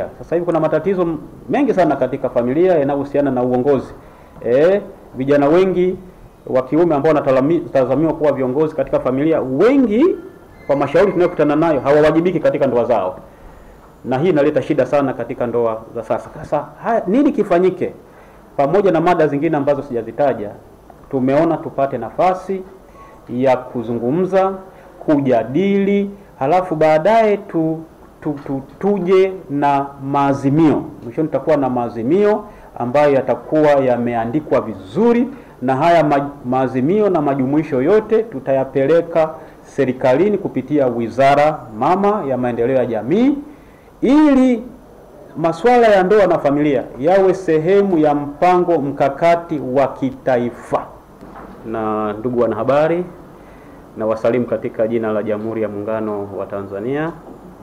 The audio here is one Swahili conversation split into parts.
Sasa hivi kuna matatizo mengi sana katika familia yanayohusiana na uongozi. Eh, vijana wengi wa kiume ambao wanatazamiwa kuwa viongozi katika familia, wengi kwa mashauri tunayokutana nayo hawawajibiki katika ndoa zao, na hii inaleta shida sana katika ndoa za sasa. Sasa haya, nini kifanyike? Pamoja na mada zingine ambazo sijazitaja, tumeona tupate nafasi ya kuzungumza, kujadili, halafu baadaye tu, tu, tu, tuje na maazimio. Mwishoni tutakuwa na maazimio ambayo yatakuwa yameandikwa vizuri, na haya ma, maazimio na majumuisho yote tutayapeleka serikalini kupitia wizara mama ya maendeleo ya jamii ili masuala ya ndoa na familia yawe sehemu ya mpango mkakati wa kitaifa. Na ndugu wanahabari, na wasalimu katika jina la Jamhuri ya Muungano wa Tanzania.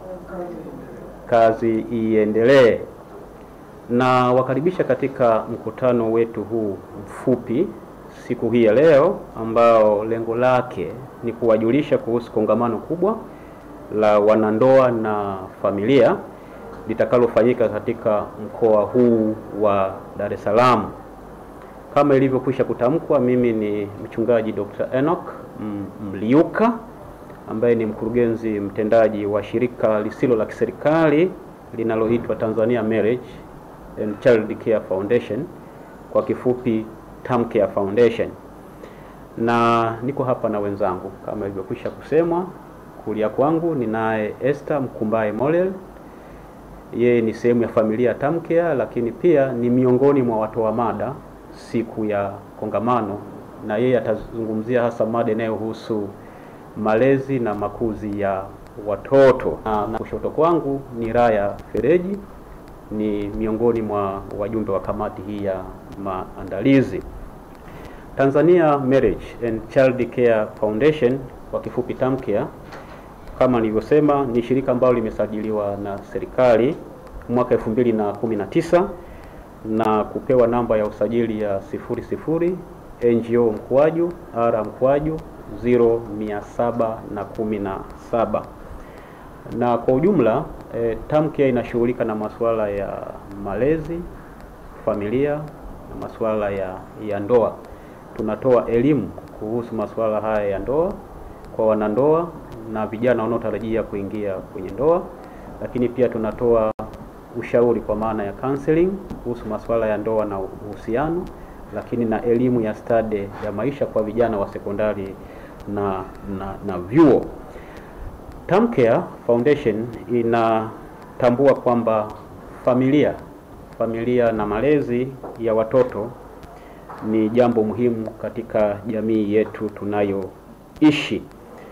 Kazi iendelee. Na wakaribisha katika mkutano wetu huu mfupi siku hii ya leo, ambao lengo lake ni kuwajulisha kuhusu kongamano kubwa la wanandoa na familia litakalofanyika katika mkoa huu wa Dar es Salaam. Kama ilivyokwisha kutamkwa, mimi ni mchungaji Dr. Enoch Mliuka ambaye ni mkurugenzi mtendaji wa shirika lisilo la kiserikali linaloitwa Tanzania Marriage and Child Care Foundation, kwa kifupi TAMCare Foundation, na niko hapa na wenzangu kama ilivyokwisha kusemwa. Kulia kwangu ninaye Esther Mkumbaye Molel yeye ni sehemu ya familia TAMCare, lakini pia ni miongoni mwa watoa mada siku ya kongamano, na yeye atazungumzia hasa mada inayohusu malezi na makuzi ya watoto. Na, na kushoto kwangu ni Raya Fereji, ni miongoni mwa wajumbe wa kamati hii ya maandalizi. Tanzania Marriage and Child Care Foundation kwa kifupi TAMCare kama nilivyosema ni shirika ambalo limesajiliwa na serikali mwaka 2019 na kupewa namba ya usajili ya sifuri sifuri NGO mkwaju R mkwaju 0717 na kwa ujumla e, TAMCare inashughulika na masuala ya malezi, familia na masuala ya, ya ndoa. Tunatoa elimu kuhusu masuala haya ya ndoa kwa wanandoa na vijana wanaotarajia kuingia kwenye ndoa, lakini pia tunatoa ushauri kwa maana ya counseling kuhusu masuala ya ndoa na uhusiano, lakini na elimu ya stadi ya maisha kwa vijana wa sekondari na na, na vyuo. TAMCare Foundation inatambua kwamba familia familia na malezi ya watoto ni jambo muhimu katika jamii yetu tunayoishi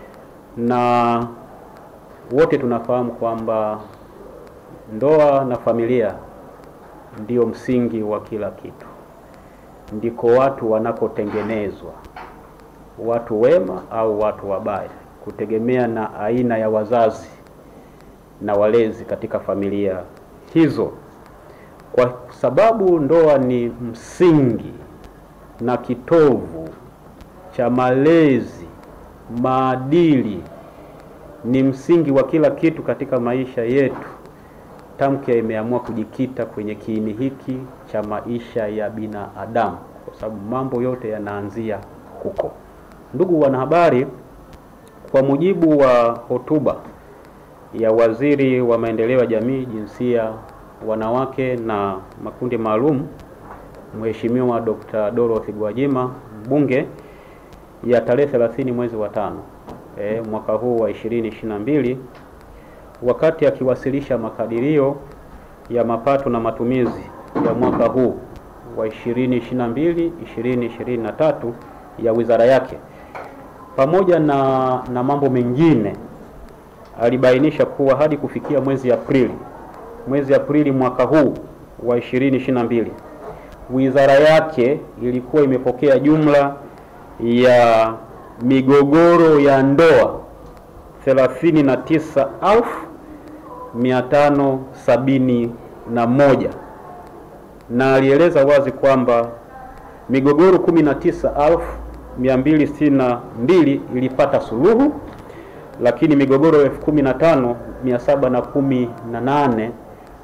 na wote tunafahamu kwamba ndoa na familia ndio msingi wa kila kitu, ndiko watu wanakotengenezwa, watu wema au watu wabaya, kutegemea na aina ya wazazi na walezi katika familia hizo. Kwa sababu ndoa ni msingi na kitovu cha malezi maadili ni msingi wa kila kitu katika maisha yetu. TAMCare imeamua kujikita kwenye kiini hiki cha maisha ya binadamu, kwa sababu mambo yote yanaanzia huko. Ndugu wanahabari, kwa mujibu wa hotuba ya Waziri wa Maendeleo ya Jamii, Jinsia, Wanawake na Makundi Maalum, Mheshimiwa Dr. Dorothy Gwajima, mbunge ya tarehe 30 mwezi wa tano e, mwaka huu wa 2022 wakati akiwasilisha makadirio ya mapato na matumizi ya mwaka huu wa 2022 2023 ya wizara yake, pamoja na, na mambo mengine, alibainisha kuwa hadi kufikia mwezi Aprili mwezi Aprili mwaka huu wa 2022 wizara yake ilikuwa imepokea jumla ya migogoro ya ndoa thelathini na tisa elfu mia tano sabini na moja na alieleza wazi kwamba migogoro kumi na tisa elfu mia mbili sitini na mbili ilipata suluhu, lakini migogoro elfu kumi na tano mia saba na kumi na nane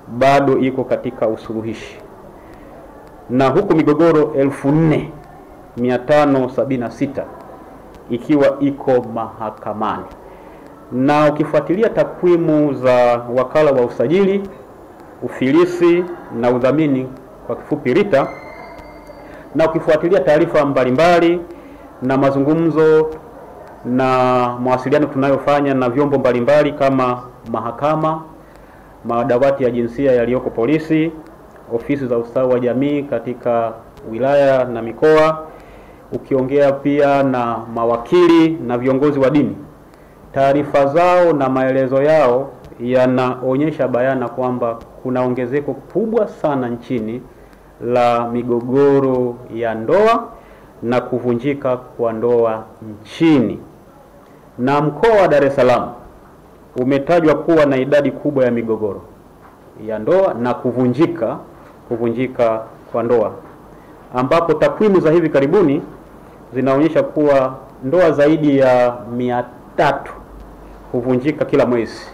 bado iko katika usuluhishi, na huku migogoro elfu nne mia tano sabini na sita ikiwa iko mahakamani. Na ukifuatilia takwimu za wakala wa usajili, ufilisi na udhamini, kwa kifupi RITA, na ukifuatilia taarifa mbalimbali na mazungumzo na mawasiliano tunayofanya na vyombo mbalimbali kama mahakama, madawati ya jinsia yaliyoko polisi, ofisi za ustawi wa jamii katika wilaya na mikoa, ukiongea pia na mawakili na viongozi wa dini, taarifa zao na maelezo yao yanaonyesha bayana kwamba kuna ongezeko kubwa sana nchini la migogoro ya ndoa na kuvunjika kwa ndoa nchini, na mkoa wa Dar es Salaam umetajwa kuwa na idadi kubwa ya migogoro ya ndoa na kuvunjika kuvunjika kwa ndoa, ambapo takwimu za hivi karibuni zinaonyesha kuwa ndoa zaidi ya mia tatu huvunjika kila mwezi.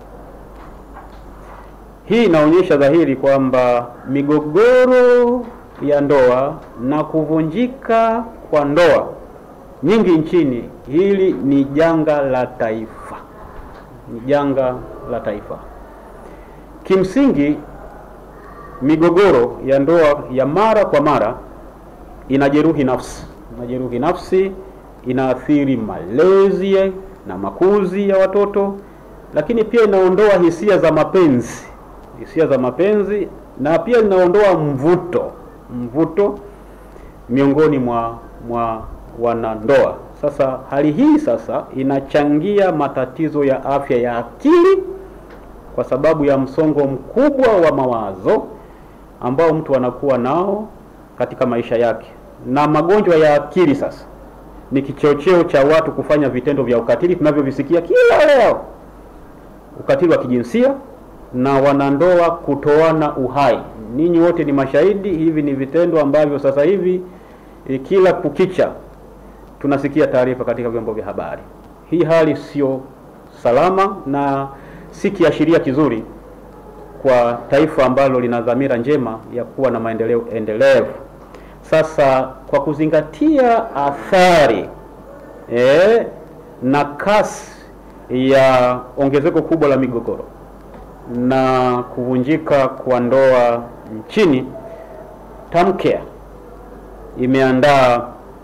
Hii inaonyesha dhahiri kwamba migogoro ya ndoa na kuvunjika kwa ndoa nyingi nchini, hili ni janga la taifa, ni janga la taifa. Kimsingi, migogoro ya ndoa ya mara kwa mara inajeruhi nafsi, inajeruhi nafsi, inaathiri malezi na makuzi ya watoto, lakini pia inaondoa hisia za mapenzi, hisia za mapenzi, na pia inaondoa mvuto mvuto miongoni mwa mwa wanandoa. Sasa hali hii sasa inachangia matatizo ya afya ya akili kwa sababu ya msongo mkubwa wa mawazo ambao mtu anakuwa nao katika maisha yake, na magonjwa ya akili sasa ni kichocheo cha watu kufanya vitendo vya ukatili tunavyovisikia kila leo, ukatili wa kijinsia na wanandoa kutoana uhai. Ninyi wote ni mashahidi, hivi ni vitendo ambavyo sasa hivi e, kila kukicha tunasikia taarifa katika vyombo vya habari. Hii hali sio salama na si kiashiria kizuri kwa taifa ambalo lina dhamira njema ya kuwa na maendeleo endelevu. Sasa kwa kuzingatia athari e, na kasi ya ongezeko kubwa la migogoro na kuvunjika kwa ndoa nchini, TAMCARE imeandaa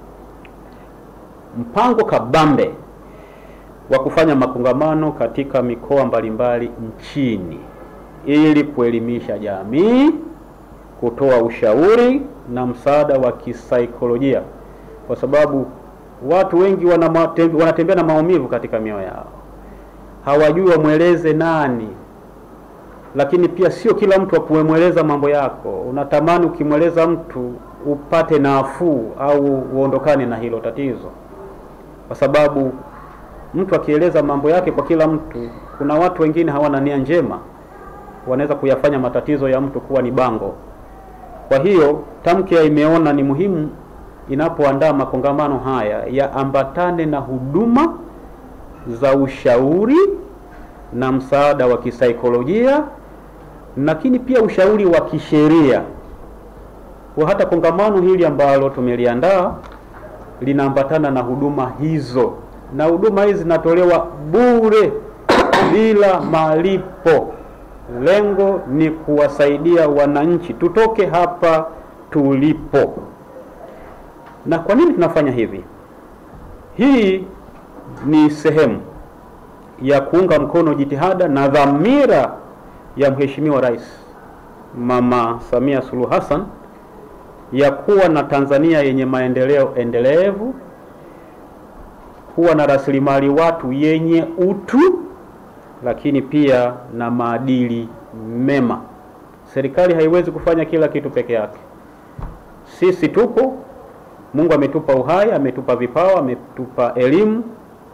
mpango kabambe wa kufanya makongamano katika mikoa mbalimbali nchini ili kuelimisha jamii, kutoa ushauri na msaada wa kisaikolojia, kwa sababu watu wengi wanatembea na maumivu katika mioyo yao, hawajui wamweleze nani lakini pia sio kila mtu akumweleza mambo yako. Unatamani ukimweleza mtu upate nafuu au uondokane na hilo tatizo, kwa sababu mtu akieleza mambo yake kwa kila mtu, kuna watu wengine hawana nia njema, wanaweza kuyafanya matatizo ya mtu kuwa ni bango. Kwa hiyo TAMCARE imeona ni muhimu inapoandaa makongamano haya yaambatane na huduma za ushauri na msaada wa kisaikolojia lakini pia ushauri wa kisheria. Kwa hata kongamano hili ambalo tumeliandaa linaambatana na huduma hizo, na huduma hizi zinatolewa bure bila malipo. Lengo ni kuwasaidia wananchi tutoke hapa tulipo. Na kwa nini tunafanya hivi? Hii ni sehemu ya kuunga mkono jitihada na dhamira ya Mheshimiwa Rais Mama Samia Suluhu Hassan ya kuwa na Tanzania yenye maendeleo endelevu, kuwa na rasilimali watu yenye utu, lakini pia na maadili mema. Serikali haiwezi kufanya kila kitu peke yake. Sisi tupo, Mungu ametupa uhai, ametupa vipawa, ametupa elimu.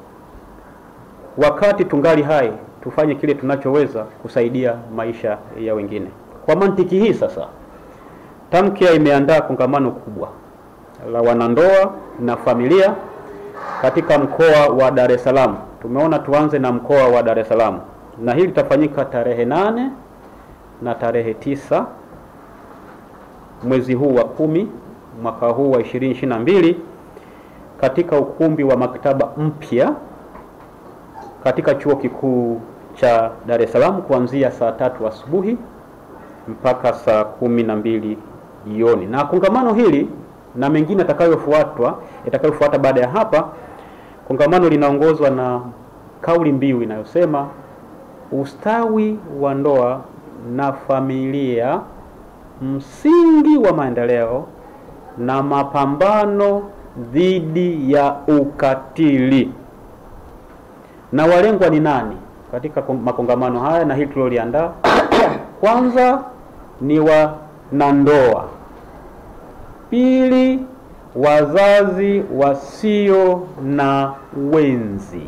Wakati tungali hai tufanye kile tunachoweza kusaidia maisha ya wengine. Kwa mantiki hii sasa, TAMCARE imeandaa kongamano kubwa la wanandoa na familia katika mkoa wa Dar es Salaam. Tumeona tuanze na mkoa wa Dar es Salaam, na hili litafanyika tarehe nane na tarehe tisa mwezi huu wa kumi mwaka huu wa 2022 katika ukumbi wa maktaba mpya katika chuo kikuu cha Dar es Salaam kuanzia saa tatu asubuhi mpaka saa kumi na mbili jioni. Na kongamano hili na mengine yatakayofuatwa yatakayofuata baada ya hapa, kongamano linaongozwa na kauli mbiu inayosema ustawi wa ndoa na familia, msingi wa maendeleo na mapambano dhidi ya ukatili. Na walengwa ni nani katika makongamano haya na hili tuliloliandaa? Kwanza ni wanandoa, pili wazazi wasio na wenzi,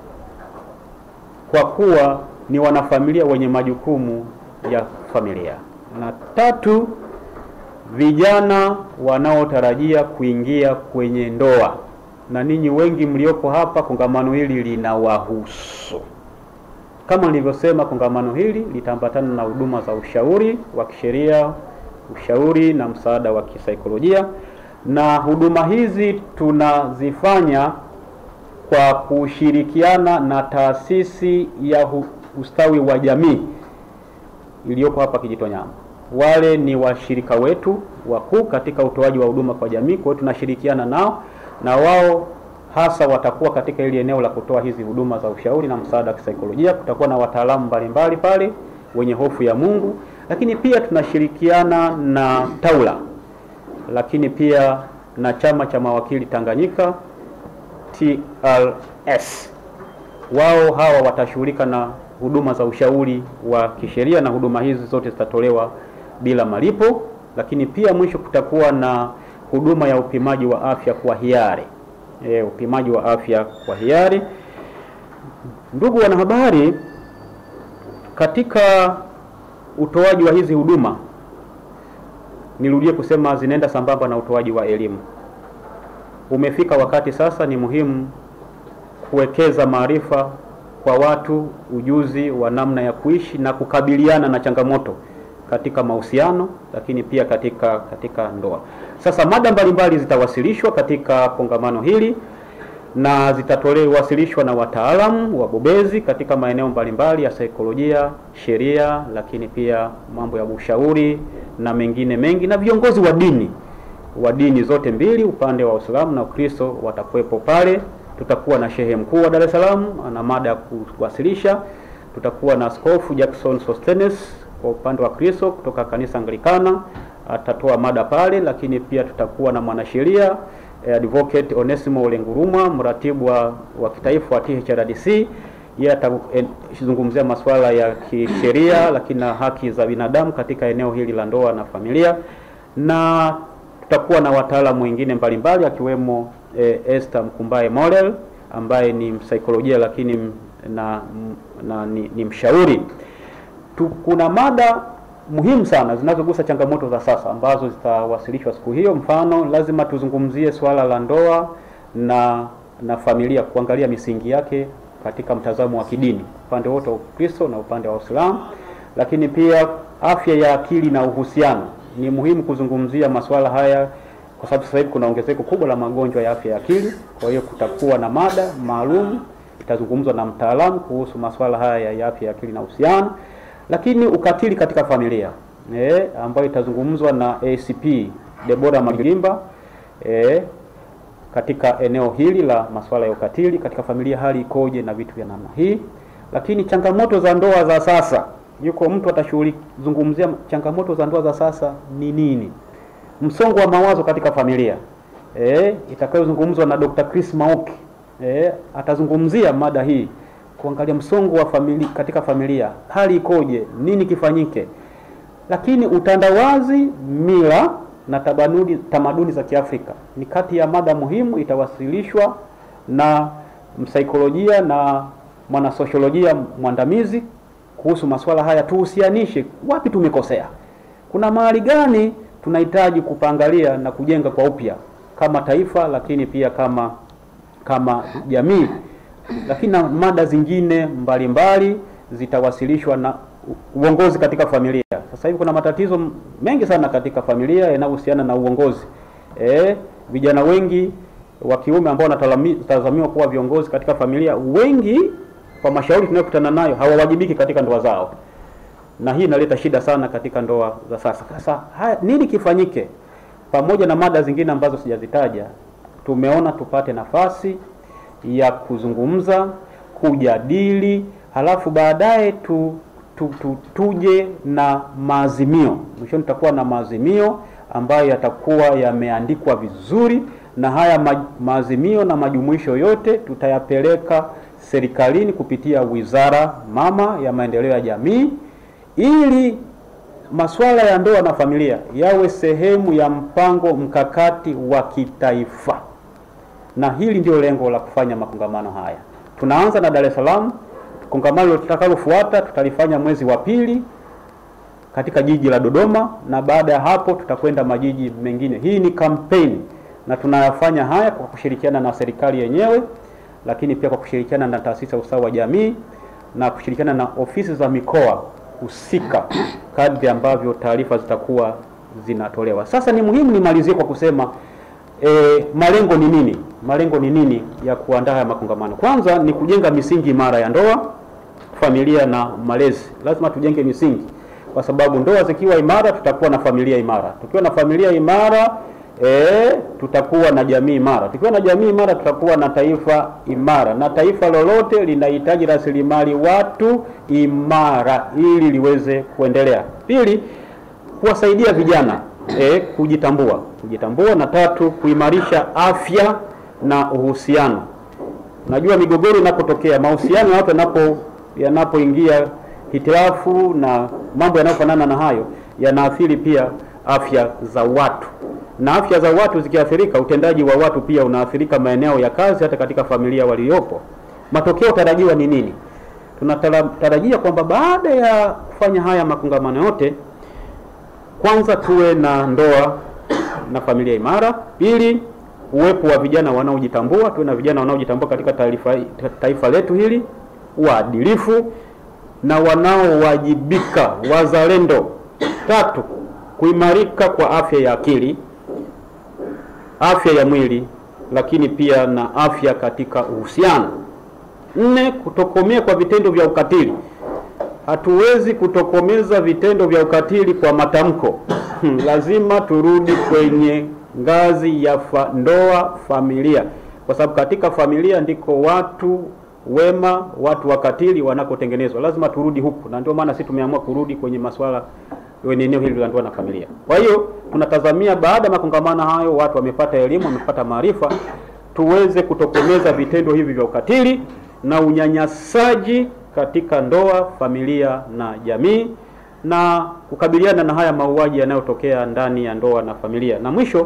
kwa kuwa ni wanafamilia wenye majukumu ya familia, na tatu vijana wanaotarajia kuingia kwenye ndoa, na ninyi wengi mliopo hapa, kongamano hili linawahusu. Kama nilivyosema, kongamano hili litaambatana na huduma za ushauri wa kisheria, ushauri na msaada wa kisaikolojia, na huduma hizi tunazifanya kwa kushirikiana na taasisi ya ustawi wa jamii iliyoko hapa Kijitonyama. Wale ni washirika wetu wakuu katika utoaji wa huduma kwa jamii, kwa hiyo tunashirikiana nao na wao hasa watakuwa katika ili eneo la kutoa hizi huduma za ushauri na msaada wa kisaikolojia. Kutakuwa na wataalamu mbalimbali pale wenye hofu ya Mungu, lakini pia tunashirikiana na TAWLA, lakini pia na chama cha mawakili Tanganyika TLS. Wao hawa watashughulika na huduma za ushauri wa kisheria na huduma hizi zote zitatolewa bila malipo, lakini pia mwisho kutakuwa na huduma ya upimaji wa afya kwa hiari. E, upimaji wa afya kwa hiari. Ndugu wanahabari, katika utoaji wa hizi huduma, nirudie kusema zinaenda sambamba na utoaji wa elimu. Umefika wakati sasa, ni muhimu kuwekeza maarifa kwa watu, ujuzi wa namna ya kuishi na kukabiliana na changamoto katika mahusiano, lakini pia katika katika ndoa. Sasa mada mbalimbali zitawasilishwa katika kongamano hili na zitatolewasilishwa na wataalamu wabobezi katika maeneo mbalimbali ya saikolojia, sheria, lakini pia mambo ya ushauri na mengine mengi, na viongozi wa dini wa dini zote mbili, upande wa Uislamu na Ukristo watakuwepo pale. Tutakuwa na shehe mkuu wa Dar es Salaam ana mada ya kuwasilisha. Tutakuwa na Askofu Jackson Sostenes kwa upande wa Kristo kutoka kanisa Anglikana atatoa mada pale, lakini pia tutakuwa na mwanasheria eh, Advocate Onesimo Olengurumwa mratibu wa, wa kitaifa wa THRDC. Yeye atazungumzia masuala ya kisheria lakini na haki za binadamu katika eneo hili la ndoa na familia, na tutakuwa na wataalamu wengine mbalimbali akiwemo eh, Esther Mkumbaye Morel ambaye ni msaikolojia lakini na, na ni, ni mshauri tu, kuna mada muhimu sana zinazogusa changamoto za sasa ambazo zitawasilishwa siku hiyo. Mfano, lazima tuzungumzie swala la ndoa na na familia, kuangalia misingi yake katika mtazamo wa kidini, upande wote wa Ukristo na upande wa Uislamu. Lakini pia afya ya akili na uhusiano, ni muhimu kuzungumzia masuala haya kwa sababu sasa hivi kuna ongezeko kubwa la magonjwa ya afya ya akili. Kwa hiyo kutakuwa na mada maalum itazungumzwa na mtaalamu kuhusu masuala haya ya afya ya akili na uhusiano lakini ukatili katika familia e, ambayo itazungumzwa na ACP Debora Magilimba e, katika eneo hili la masuala ya ukatili katika familia, hali ikoje na vitu vya namna hii. Lakini changamoto za ndoa za sasa, yuko mtu atazungumzia changamoto za ndoa za sasa ni nini, msongo wa mawazo katika familia e, itakayozungumzwa na Dr. Chris Mauki e, atazungumzia mada hii kuangalia msongo wa familia katika familia, hali ikoje, nini kifanyike. Lakini utandawazi, mila na tamaduni, tamaduni za Kiafrika ni kati ya mada muhimu, itawasilishwa na msaikolojia na mwanasosiolojia mwandamizi kuhusu masuala haya. Tuhusianishe wapi tumekosea, kuna mahali gani tunahitaji kupangalia na kujenga kwa upya kama taifa, lakini pia kama kama jamii lakini na mada zingine mbalimbali zitawasilishwa na uongozi katika familia. Sasa hivi kuna matatizo mengi sana katika familia yanayohusiana na uongozi. Eh, vijana wengi wa kiume ambao wanatazamiwa kuwa viongozi katika familia, wengi kwa mashauri tunayokutana nayo hawawajibiki katika ndoa zao, na hii inaleta shida sana katika ndoa za sasa. Sasa haya, nini kifanyike? Pamoja na mada zingine ambazo sijazitaja, tumeona tupate nafasi ya kuzungumza, kujadili, halafu baadaye tu, tu, tu, tuje na maazimio. Mwishoni tutakuwa na maazimio ambayo yatakuwa yameandikwa vizuri, na haya ma, maazimio na majumuisho yote tutayapeleka serikalini kupitia wizara mama ya maendeleo ya jamii ili masuala ya ndoa na familia yawe sehemu ya mpango mkakati wa kitaifa, na hili ndio lengo la kufanya makongamano haya. Tunaanza na Dar es Salaam. Kongamano tutakalofuata tutalifanya mwezi wa pili katika jiji la Dodoma, na baada ya hapo tutakwenda majiji mengine. Hii ni kampeni na tunayafanya haya kwa kushirikiana na serikali yenyewe, lakini pia kwa kushirikiana na taasisi ya ustawi wa jamii na kushirikiana na ofisi za mikoa husika kadri ambavyo taarifa zitakuwa zinatolewa. Sasa ni muhimu nimalizie kwa kusema e, malengo ni nini? Malengo ni nini ya kuandaa haya makongamano? Kwanza ni kujenga misingi imara ya ndoa, familia na malezi. Lazima tujenge misingi, kwa sababu ndoa zikiwa imara, tutakuwa na familia imara. Tukiwa na familia imara E, tutakuwa na jamii imara. Tukiwa na jamii imara, tutakuwa na taifa imara, na taifa lolote linahitaji rasilimali watu imara ili liweze kuendelea. Pili, kuwasaidia vijana e, kujitambua, kujitambua, na tatu, kuimarisha afya na uhusiano. Najua migogoro inapotokea, mahusiano ya watu yanapo yanapoingia hitilafu na mambo yanayofanana na hayo yanaathiri pia afya za watu na afya za watu zikiathirika, utendaji wa watu pia unaathirika maeneo ya kazi, hata katika familia waliopo. Matokeo tarajiwa ni nini? Tunatarajia kwamba baada ya kufanya haya makongamano yote, kwanza tuwe na ndoa na familia imara. Pili, uwepo wa vijana wanaojitambua, tuwe na vijana wanaojitambua katika taifa, taifa letu hili, waadilifu na wanaowajibika, wazalendo. Tatu, kuimarika kwa afya ya akili afya ya mwili lakini pia na afya katika uhusiano. Nne, kutokomea kwa vitendo vya ukatili. Hatuwezi kutokomeza vitendo vya ukatili kwa matamko lazima turudi kwenye ngazi ya fa, ndoa, familia, kwa sababu katika familia ndiko watu wema, watu wakatili wanakotengenezwa. Lazima turudi huku, na ndio maana sisi tumeamua kurudi kwenye masuala kwenye eneo hili la ndoa na familia. Kwa hiyo tunatazamia baada ya makongamano hayo, watu wamepata elimu, wamepata maarifa, tuweze kutokomeza vitendo hivi vya ukatili na unyanyasaji katika ndoa, familia na jamii, na kukabiliana na haya mauaji yanayotokea ndani ya ndoa na familia. Na mwisho,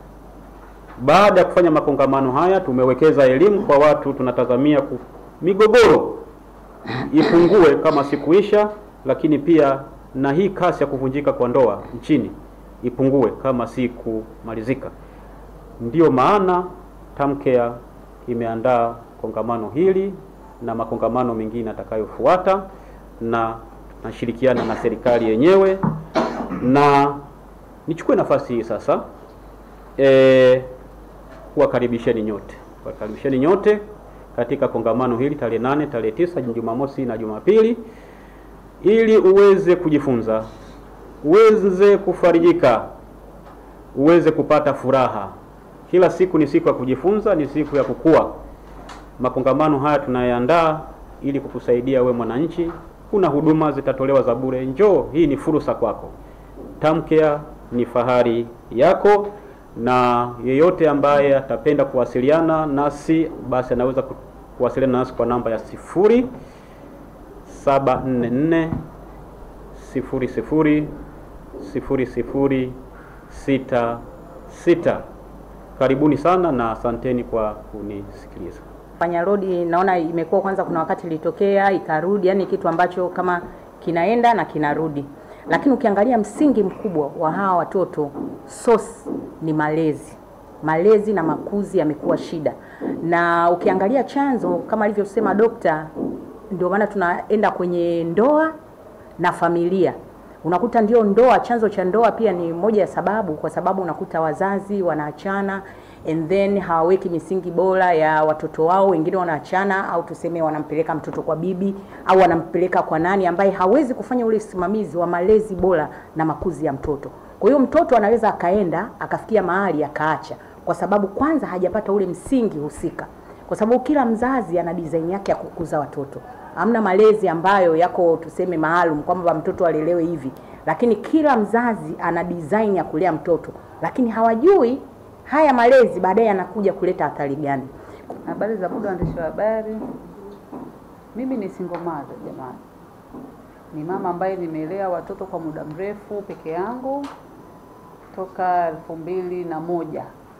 baada ya kufanya makongamano haya, tumewekeza elimu kwa watu, tunatazamia ku, migogoro ipungue kama sikuisha, lakini pia na hii kasi ya kuvunjika kwa ndoa nchini ipungue kama si kumalizika. Ndiyo maana Tamcare imeandaa kongamano hili na makongamano mengine atakayofuata, na nashirikiana na serikali yenyewe, na nichukue nafasi hii sasa e, kuwakaribisheni nyote, kuwakaribisheni nyote katika kongamano hili tarehe nane, tarehe tisa, Jumamosi na Jumapili ili uweze kujifunza, uweze kufarijika, uweze kupata furaha. Kila siku ni siku ya kujifunza, ni siku ya kukua. Makongamano haya tunayaandaa ili kukusaidia we mwananchi. Kuna huduma zitatolewa za bure, njoo, hii ni fursa kwako. Tamcare ni fahari yako, na yeyote ambaye atapenda kuwasiliana nasi basi anaweza kuwasiliana nasi kwa namba ya sifuri saba nne nne sifuri sifuri sifuri sifuri sita sita. Karibuni sana na asanteni kwa kunisikiliza. Fanya rodi naona imekuwa kwanza, kuna wakati ilitokea ikarudi, yani kitu ambacho kama kinaenda na kinarudi, lakini ukiangalia msingi mkubwa wa hawa watoto source ni malezi. Malezi na makuzi yamekuwa shida, na ukiangalia chanzo kama alivyosema dokta, ndio maana tunaenda kwenye ndoa na familia. Unakuta ndio ndoa, chanzo cha ndoa pia ni moja ya sababu, kwa sababu unakuta wazazi wanaachana and then hawaweki misingi bora ya watoto wao. Wengine wanaachana au tuseme wanampeleka mtoto kwa bibi au wanampeleka kwa nani ambaye hawezi kufanya ule usimamizi wa malezi bora na makuzi ya mtoto. Kwa hiyo mtoto anaweza akaenda akafikia mahali akaacha, kwa sababu kwanza hajapata ule msingi husika, kwa sababu kila mzazi ana design yake ya kukuza watoto. Hamna malezi ambayo yako tuseme maalum kwamba mtoto alelewe hivi, lakini kila mzazi ana design ya kulea mtoto, lakini hawajui haya malezi baadaye yanakuja kuleta athari gani. Habari za muda, waandishi wa habari. Mimi ni single mother jamani, ni mama ambaye nimelea watoto kwa muda mrefu peke yangu toka elfu mbili na moja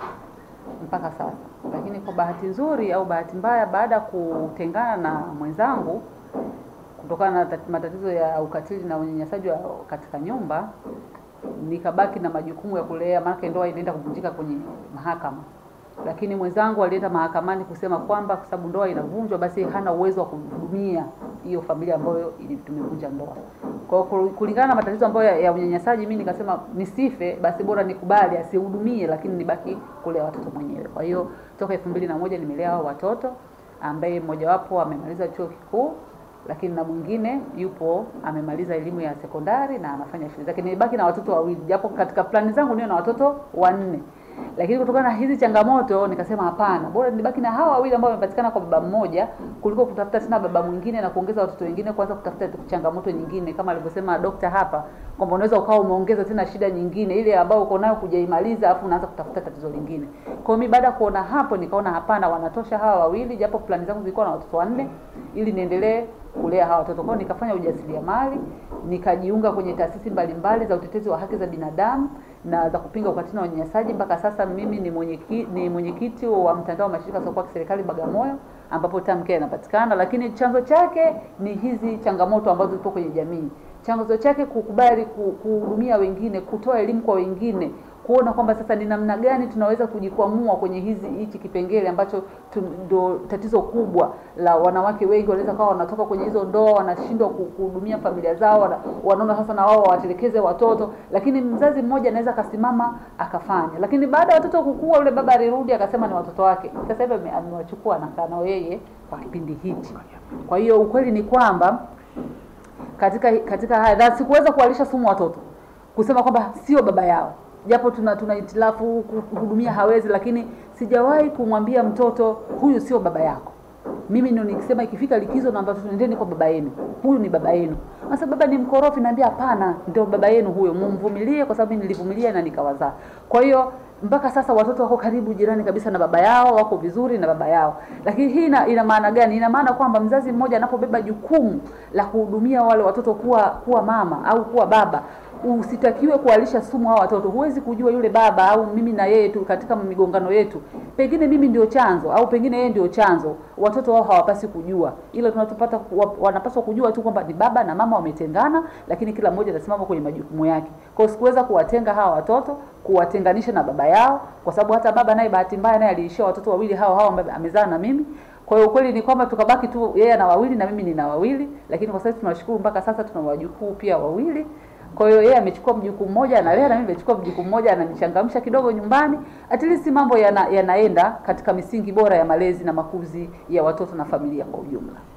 mpaka sasa. Lakini kwa bahati nzuri au bahati mbaya, baada ya kutengana na mwenzangu kutokana na tat- matatizo ya ukatili na unyanyasaji wa katika nyumba, nikabaki na majukumu ya kulea, maana ndoa inaenda kuvunjika kwenye mahakama lakini mwenzangu alienda mahakamani kusema kwamba kwa sababu ndoa inavunjwa, basi hana uwezo wa kuhudumia hiyo familia ambayo ili- tumevunja ndoa. Kwa hiyo kulingana na matatizo ambayo ya, ya unyanyasaji, mimi nikasema nisife, basi bora nikubali asihudumie, lakini nibaki kulea watoto mwenyewe. Kwa hiyo toka elfu mbili na moja nimelea hao watoto ambaye mmojawapo amemaliza chuo kikuu lakini na mwingine yupo amemaliza elimu ya sekondari na anafanya shule zake. Nilibaki na watoto wawili, japo katika plani zangu niwe na watoto wanne, lakini kutokana na hizi changamoto nikasema hapana, bora nibaki na hawa wawili ambao wamepatikana kwa baba mmoja kuliko kutafuta tena baba mwingine na kuongeza watoto wengine, kwanza kutafuta changamoto nyingine, kama alivyosema dokta hapa kwamba unaweza ukawa umeongeza tena shida nyingine ile ambayo uko nayo kujaimaliza, afu unaanza kutafuta tatizo lingine. Kwa hiyo mimi baada ya kuona hapo, nikaona hapana, wanatosha hawa wawili, japo plani zangu zilikuwa na watoto wanne, ili niendelee kulea hawa watoto. Kwa hiyo nikafanya ujasiriamali, nikajiunga kwenye taasisi mbalimbali za utetezi wa haki za binadamu na za kupinga ukatili na unyanyasaji. Mpaka sasa mimi ni mwenyekiti ni mwenyekiti wa mtandao wa mashirika yasiyokuwa ya kiserikali Bagamoyo, ambapo TAMCare inapatikana, lakini chanzo chake ni hizi changamoto ambazo zipo kwenye jamii. Chanzo chake kukubali ku- kuhudumia wengine, kutoa elimu kwa wengine, kuona kwamba sasa ni namna gani tunaweza kujikwamua kwenye hizi hichi kipengele ambacho tu- ndo tatizo kubwa la wanawake wengi wanaweza kawa wanatoka kwenye hizo ndoa wanashindwa ku- kuhudumia familia zao, wana- wanaona sasa na wao wawatelekeze watoto, lakini mzazi mmoja anaweza akasimama akafanya. Lakini baada ya watoto kukua, yule baba alirudi akasema ni watoto wake, sasa hivi ame- amewachukua anakaa nao yeye kwa kipindi hichi. Kwa hiyo ukweli ni kwamba katika katika haya na sikuweza kuwalisha sumu watoto kusema kwamba sio baba yao japo tuna tuna itilafu kuhudumia hawezi lakini sijawahi kumwambia mtoto huyu sio baba yako mimi ndio nikisema ikifika likizo naambia watoto nendeni kwa baba yenu huyu ni baba yenu sasa baba ni mkorofi naambia hapana ndio baba yenu huyo mumvumilie kwa sababu mimi nilivumilia na nikawazaa kwa hiyo mpaka sasa watoto wako karibu jirani kabisa na baba yao, wako vizuri na baba yao. Lakini hii ina, ina maana gani? Ina maana kwamba mzazi mmoja anapobeba jukumu la kuhudumia wale watoto kuwa kuwa mama au kuwa baba, usitakiwe kuwalisha sumu hao watoto. Huwezi kujua yule baba au mimi na yeye tu katika migongano yetu, pengine mimi ndio chanzo au pengine yeye ndio chanzo. Watoto wao hawapasi kujua, ila tunatopata wanapaswa kujua tu kwamba ni baba na mama wametengana, lakini kila mmoja atasimama kwenye majukumu yake. Kwa hiyo sikuweza kuwatenga hawa watoto, kuwatenganisha na baba yao, kwa sababu hata baba naye bahati mbaya naye aliishia watoto wawili hao hao ambao amezaa na mimi. Kwa hiyo ukweli ni kwamba tukabaki tu yeye ana wawili na mimi nina wawili, lakini kwa sasa tunashukuru mpaka sasa tuna wajukuu pia wawili. Kwa hiyo yeye amechukua mjukuu mmoja analea na mimi nimechukua mjukuu mmoja ananichangamsha kidogo nyumbani. At least mambo yana, yanaenda katika misingi bora ya malezi na makuzi ya watoto na familia kwa ujumla.